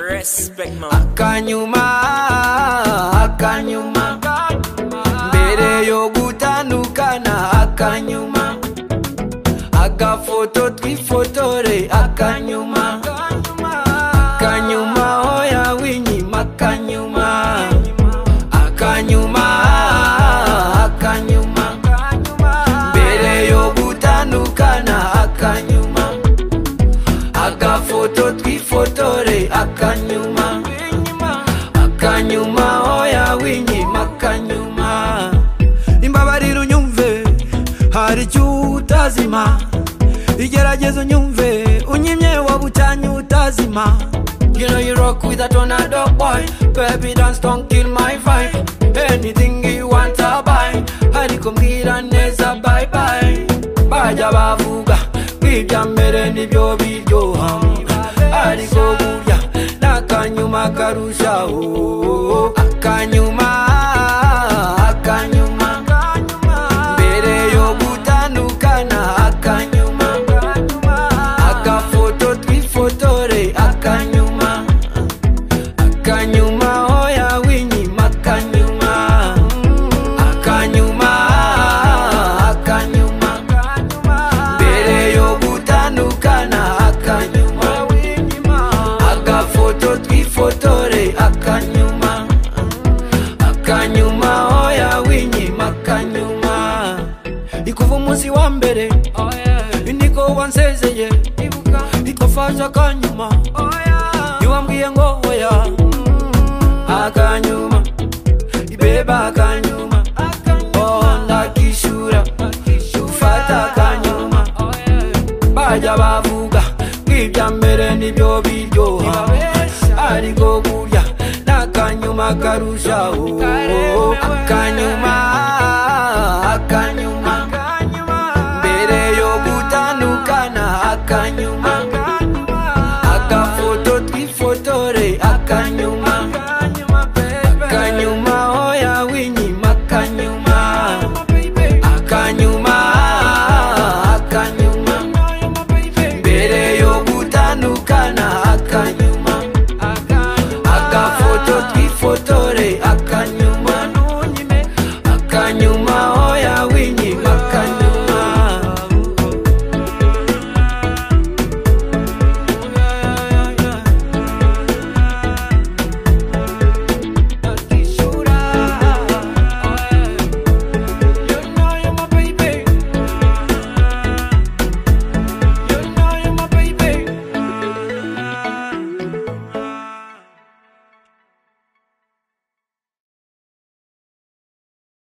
respect, man. akanyuma akanyuma mbere yo gutandukana akanyuma agafoto twifotore akanyuma akanyuma hoya winyima akanyuma akanyuma akanyuma mbere yo gutandukana akanyuma agafoto twifotore akanyuma akanyuma hoya winyima akanyuma imbabarira unyumve hari icyo utazima igerageza unyumve unyimye wabutanye utazima You know you rock with a tornado boy Baby dance don't kill my vibe Anything you want I buy Ariko mbwira neza bye bye Bajya bavuga Kwibya mbere nibyo biryoha Ariko burya Nakanyuma karushaho Akanyuma Akanyuma Mbere yo gutandukana Akanyuma Agafoto twifotore Akanyuma Akanyuma hoya winyima Akanyuma Akanyuma Akanyuma Mbere yo gutandukana Akanyuma Agafoto twifotore Akanyuma akanyuma hoya winyima akanyuma ikuva umunsi wa mbere niko wansezeye nitwa faje akanyuma ntiwambwiye ngo hoya akanyuma ibeba akanyuma oh ndakishura ufata akanyuma bajya bavuga kwibya mbere nibyo biryoha ariko burya n'akanyuma karushaho akanyuma akanyuma mbere yo gutandukana akanyuma